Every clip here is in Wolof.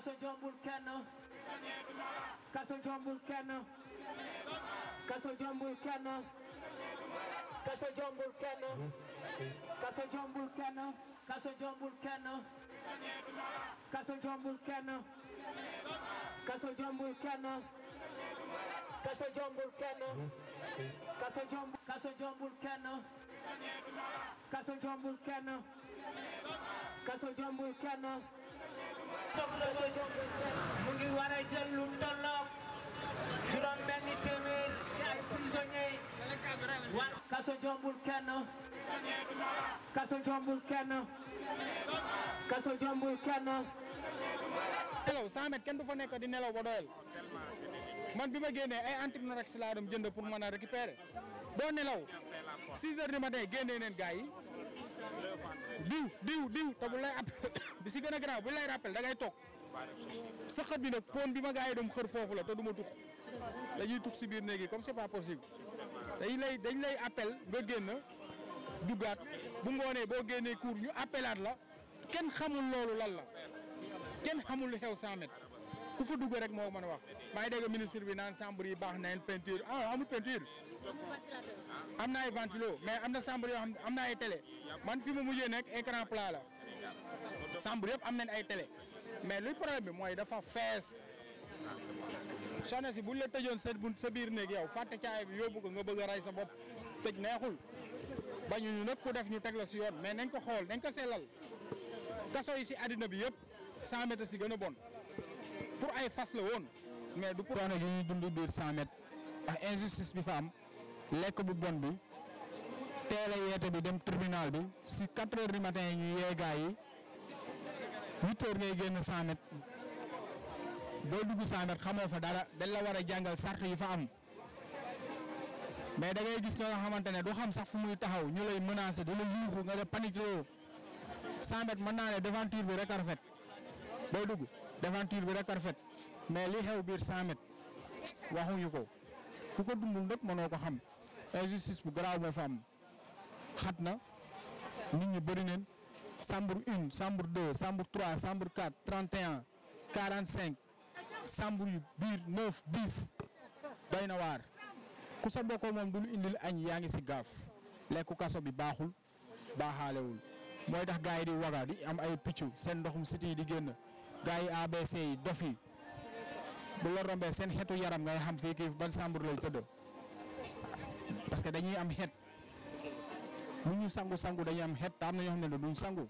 kaso jombul kenn kaso jombul kenn kaso jombul kenn kaso jombul kenn kaso jombul kenn kaso jombul kenn kaso jombul kenn kaso jombul kenn kaso jombul kenn kaso jombul kaso jombul kenn kaso jombul kenn kaso jombul kenn kaso jombul kenn mu ngi war a jël lu tolloog juróom benn téeméer ci ay prisonniers war kaso jombul kenn kaso jombul kenn kaso jombul kenn nelaw 100 mètres kenn du fa nekk di nelaw ba doyal man bi ma génnee ay antinorex laa dem jënd pour mën a récupérer doo nelaw 6 heures du matin génnee neen gars yi diw diw diw te bu lay app bi si gën a garaaw bu lay rappel da ngay toog sa xët bi nag pon bi ma gars yi doon xër foofu la te du ma tux dañuy tux si biir néeg yi comme c'est pas possible dañ lay dañ lay appel nga génn duggaat bu ngoonee boo génnee cours ñu appelaat la kenn xamul loolu lan la kenn xamul lu xew 100 mètres ku fa dugg rek moo mën a wax maa ngi dégg ministre bi naan chambre yi baax nañ peinture ah amul peinture am na ay ventilo mais am na chambre yoo xam ne am na ay télé man fi mu mujjee nekk écran plat la chambre yëpp am nañ ay télé mais luy problème bi mooy dafa fees soxna si buñ la tëjoon sa bu sa biir néeg yow fàtte caay bi yóbbu ko nga bëgg a rey sa bopp tëj neexul bañu ñu nag ku def ñu teg la si yoon mais nañ ko xool nañ ko sellal kaso yi si àddina bi yëpp 100 mètres si gën a bon pour ay fas la woon mais du pour. coono gi ñuy dund biir 100 mètres ak injustice bi fa am lekk bu bon bi teel a yeete bi dem tribunal bi si 4 heures du matin yi ñu yee gaa yi 8 heures ngay génn 100 mètres boo dugg 100 mètres xamoo fa dara dañ la war a jàngal sart yi fa am mais da ngay gis ñoo nga xamante ne du xam sax fu muy taxaw ñu lay menacer di la yuuxu nga la panique loo 100 mètres mën naa ne devanture bi rek a rafet boo dugg devanture bi rek a rafet mais li xew biir 100 mètres waxuñu ko ku ko dundul nag mënoo ko xam injustice bu garaaw moo fa am xat na nit ñi bëri neen chambre une chambre deux chambre trois chambre quatre trente et un quarante cinq chambre yu biir neuf dix doy na waar ku sa bokkoo moom du lu indil añ yaa ngi si gaaf lekku kaso bi baaxul baaxaalewul mooy tax gars yi di waga di am ay piccu seen ndoxum siti yi di génn gars yi ABC yi dof yi bu la rombee seen xetu yaram ngay xam fii kii ban chambre lay tëdd parce que dañuy am xet lu ñu sangu sangu dañuy am xet te am na ñoo xam ne duñ sangu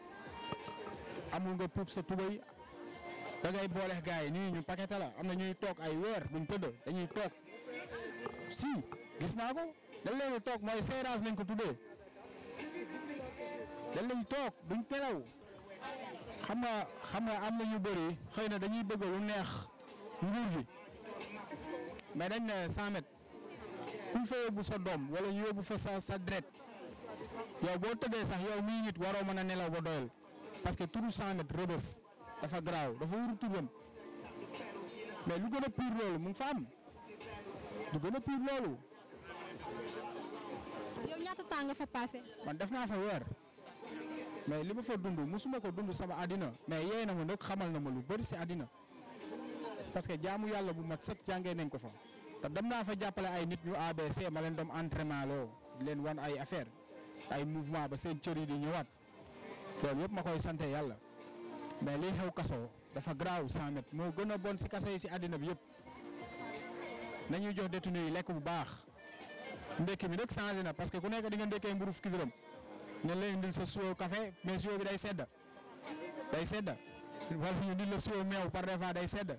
amul nga puub sa tubay da ngay boole gars yi nii ñu paquet la am na ñuy toog ay weer duñ tëdd dañuy toog si gis naa ko dañ leen di toog mooy séerage lañ ko tuddee dañ lañ toog duñ telaw xam nga xam nga am na ñu bëri xëy na dañuy bëgg lu neex nguur gi mais dañ ne 100 mètres kuñ fa yóbbu sa doom wala ñu yóbbu fa sa sa dret yow boo tëddee sax yow mii nit waroo mën a nelaw ba doyal parce que turu 100 mètres rëbës dafa garaaw dafa wuru turam mais lu gën a pire loolu mu ngi fa am lu gën a pire loolu yow ñaata temps nga fa passé. man def naa fa weer mais li ma fa dund musuma ko dund sama àddina mais yee na ma nag xamal na ma lu bëri si àddina parce que jaamu yàlla bu mat sëkk jàngee nañ ko fa te dem naa fa jàppale ay nit ñu ABC ma leen doom entraînement loo di leen wan ay affaire ay mouvement ba seen cër yi di ñëwaat loolu yëpp ma koy sante yàlla mais liy xew kaso dafa garaaw 100 mètres moo gën a bon si kaso yi si àddina bi yëpp nañuy jox détenu yi lekk bu baax ndekki bi nag changé na parce que ku nekk di nga ndekkee mburu fukki dërëm ne la indil sa siwo café mais siwo bi day sedd day sedd wala ñu indil la siwo meew par des fois day sedd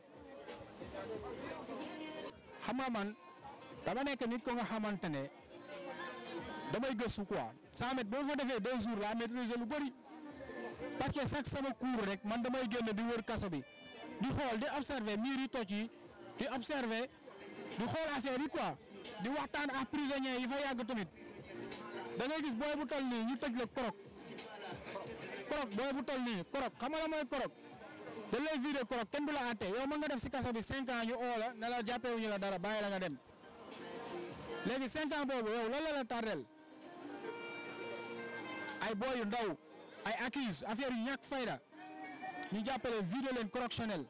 xam nga man dama nekk nit ko nga xamante ne damay gëstu quoi 100 mètres boo fa defee deux jours la maîtriser lu bëri parce que chaque sama cours rek man damay génn di wër kaso bi di xool di observer miir yi toj yi di observer di xool affaire yi quoi di waxtaan ak prisonniers yi fa yàgg tamit da ngay gis booy bu toll nii ñu tëj la korok korok booy bu toll nii korok xam nga la mooy korok dañ lay vidé korok kenn du la àtte yow mën nga def si kaso bi 5 ans ñu oo la ne la jàppewuñu la dara bàyyi la nga dem léegi 5 ans boobu yow lan la la tardel ay booy yu ndaw ay accuse affaire yu ñàkk fayda ñu jàppale vidé leen correctionnel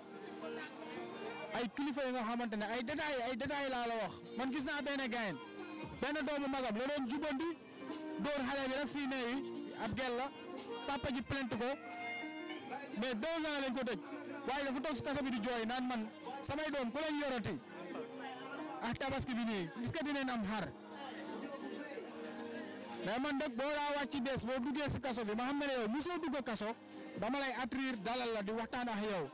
ay kilifa yi nga xamante ne ay détails ay détails laa la wax man gis naa benn gayen benn doomu magam la doon jubandi dóor xale bi rek fii ne ab gel la papa ji plainte ko mais deux ans lañ ko tëj waaye dafa toog si kaso bi di jooy naan man samay doom ku leen yorati ak tabaski bi nii gis nga dinañ am xar mais man nag boo daa wàcc des boo duggee si kaso bi ma xam ne yow mosoo dugg kaso dama lay attirer dalal la di waxtaan ak yow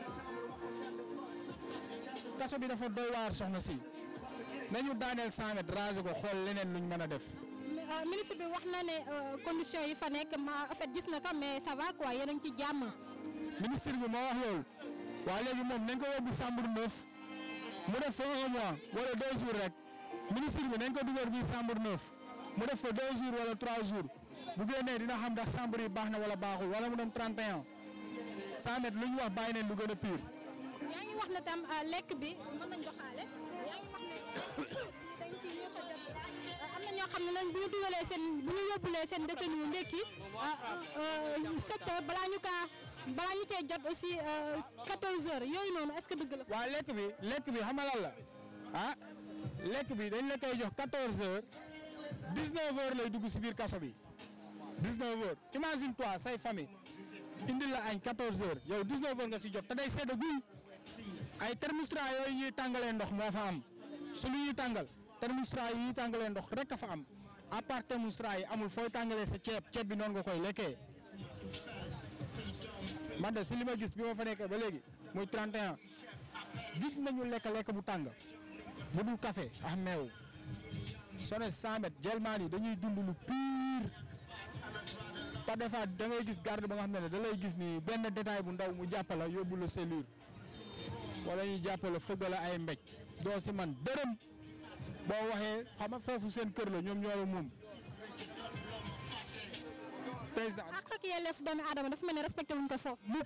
kaso bi dafa doy waar soxna si nañu daaneel 100 mètres raser ko xool leneen luñ mën a def. ministre bi wax na ne conditions yi fa nekk ma en fait gis na ko mais ça va quoi yéen a ngi ci jàmm. ministre bi moo wax loolu waa léegi moom nañ ko yóbbu chambre neuf mu def fa un mois wala deux jours rek ministre bi nañ ko dugal bi chambre neuf mu def fa deux jours wala trois jours bu génnee dina xam ndax chambre yi baax na wala baaxul wala mu dem 31 100 mètres lu ñu wax bàyyi neen lu gën a pire. yaa ngi wax ne tam lekk bi mën nañ doxaale yaa ngi wax ne dañ ci yéex a jot am na ñoo xam ne nag bu ñu dugalee seen bu ñu yóbbulee seen détenu ndekki sept heures balaa ñu kaa balaa ñu cee jot aussi 14 heures yooyu noonu est-ce que dëgg la. waa lekk bi lekk bi xam nga lan la ah lekk bi dañ la koy jox 14 heures 19 heures lay dugg si biir kaso bi 19 heures imagine toi say famille indil la añ 14 heures yow 19 heures nga si jot te day sedd guy ay thermostat yooyu ñuy tàngalee ndox moo fa am su lu ñuy tàngal thermostat yi ñuy tàngalee ndox rek a fa am à part thermostat yi amul fooy tàngalee sa ceeb ceeb bi noonu nga koy lekkee man de si li ma gis bi ma fa nekkee ba léegi muy 31 gis nañu lekk lekk bu tàng bu dul café ak meew soo ne 100 mètres jelmaan yi dañuy dund lu pire par des fois da ngay gis garde ba nga xam ne da lay gis ni benn détail bu ndaw mu jàppala yóbbu la cellule wala ñu jàppala fëgg la ay mbéj doo si man dërëm boo waxee xam nga foofu seen kër la ñoom ñoo la moom président ak ak yelleef doomu aadama dafa mel ne respecté wuñ ko foofu. mukk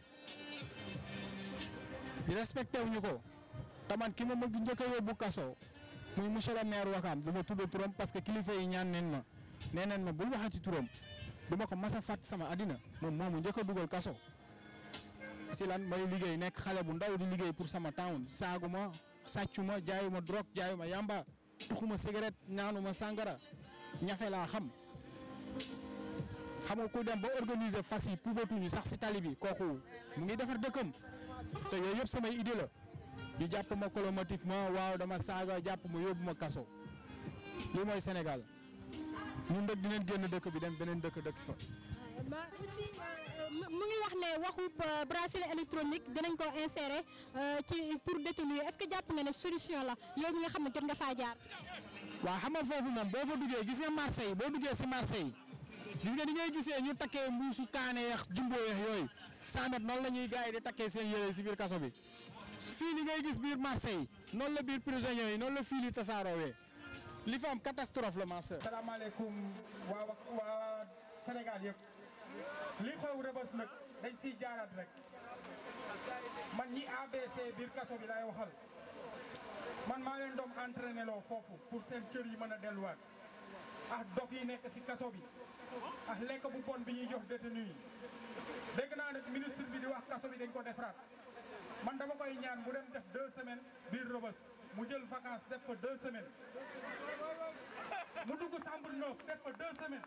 respecté wuñu ko te man ki ma bëgg njëkk a yóbbu kaso muy monsieur le maire Wakaam du ma tudd turam parce que kilifa yi ñaan neen ma nee neen ma bul waxati turam du ma ko mas a fàtt sama àddina moom moomu njëkk a dugal kaso si lan may liggéey nekk xale bu ndaw di liggéey pour sama town saaguma sàccuma jaayuma drogue jaayuma yamba tuxuma cigarette naanuma sàngara ñafe laa xam xam nga ku dem ba organiser fas yi pubatuñu sax si tali bi kooku mu ngi defar dëkkam te yooyu yëpp samay idée la ñu jàpp ma colomotif ma waaw dama saaga jàpp ma yóbbu ma kaso lii mooy Sénégal ñun dëkk dinañ génn dëkk bi dem beneen dëkk dëkk fa. ba aussi mu ngi wax ne waxu bracelet électronique dinañ ko insérer ci pour détenu est-ce que jàpp nga ne solution la yow mi nga xam ne jot nga faa jaar. waaw xam nga foofu moom boo fa duggee gis nga marché yi boo duggee si marché yi gis nga ni ngay gisee ñu takkee mbuusu kaane yeex jumbo yeex yooyu 100 mètres noonu la ñuy gars yi di takkee seen yére si biir kaso bi fii li ngay gis biir marché yi noonu la biir prisonniers yi noonu la fii li tasaaroowee li fa am catastrophe la ma sœur. salaamaaleykum waa waa Sénégal yëpp li xew rëbës nag dañ siy jaaraat rek man ñi ABC biir kaso bi laay waxal man maa leen doom entraîné loo foofu pour seen cër yi mën a delluwaat ak dof yi nekk si kaso bi ak lekk bu bon bi ñuy jox détenu yi dégg naa nag ministre bi di wax kaso bi dañ ko defaraat man dama koy ñaan mu dem def deux semaines biir rëbës mu jël vacances def fa deux semaines mu dugg chambre neuf def fa deux semaines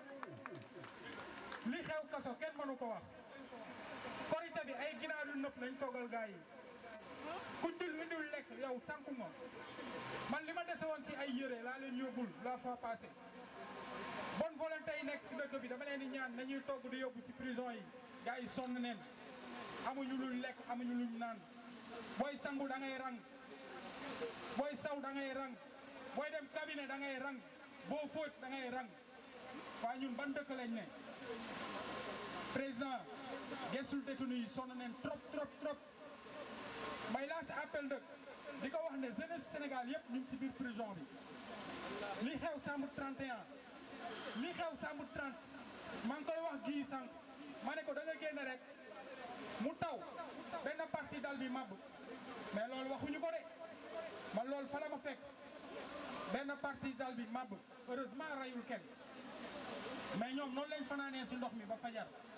li xew kaso kenn mënu ko wax korité bi ay ginaar yu nëpp nañ toggal gaa yi ku dul indul lekk yow sànku nga man li ma dese woon si ay yére laa leen yóbbul la fois passée bonne volonté yi nekk si dëkk bi dama leen di ñaan nañuy togg di yóbbu si prison yi gaa yi sonn neen amuñu luñ lekk amuñu luñ naan booy sangu da ngay rang booy saw da ngay rang booy dem cabinet da ngay rang boo fóot da ngay rang waa ñun ban dëkk lañ ne président gestul détenu yi sonn neen trop trop trop may lancé appel dëkk di ko wax ne jeunesse Sénégal yëpp ñu ngi si biir prison bi li xew chambre 31 li xew chambre 30 maa ngi koy wax gii sànq ma ne ko da nga génn rek mu taw benn partie dal bi màbb mais loolu waxuñu ko de man loolu fa la ma fekk benn partie dal bi màbb heureusement rayul kenn mais ñoom noonu lañ fanaanee si ndox mi ba fajar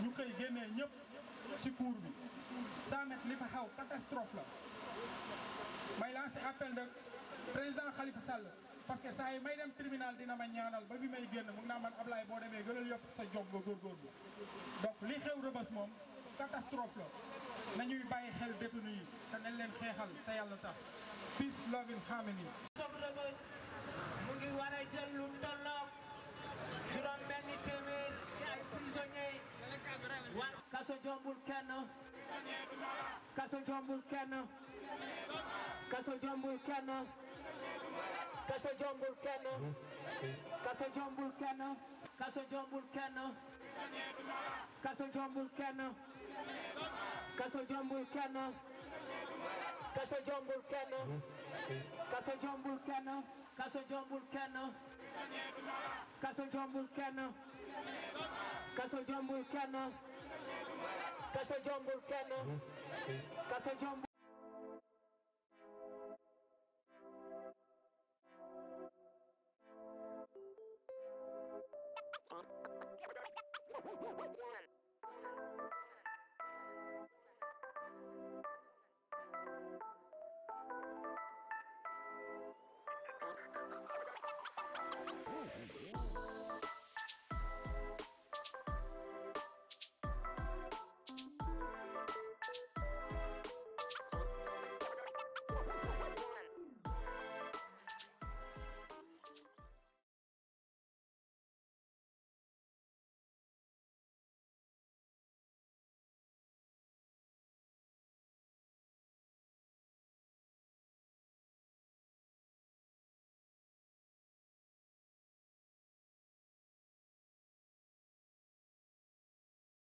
ñu koy génnee ñëpp si cour bi 100 mètres li fa xaw catastrophe la may lancé appel de président Khalifa Sall parce que saa yi may dem tribunal dina ma ñaanal ba bi may génn mun naa man Ablaye boo demee gënal yokk sa jom nga góorgóorlu donc li xew rëbës moom catastrophe la nañuy bàyyi xel détenu yi te nañ leen xeexal te yàlla tax peace love and harmony soog rëbës mu ngi war a jël lu tolloog juróom benn téeméer ci ay prisonniers wa kaso jombul kenn kaso jombul kenn kaso jombul kenn kaso jombul kenn kaso jombul kenn kaso jombul kenn kaso jombul kenn kaso jombul kenn kaso jombul kenn kaso jombul kenn kaso jombul kenn kaso jombul kenn kaso jombul kenn kaso jombul kenn kaso jombul What?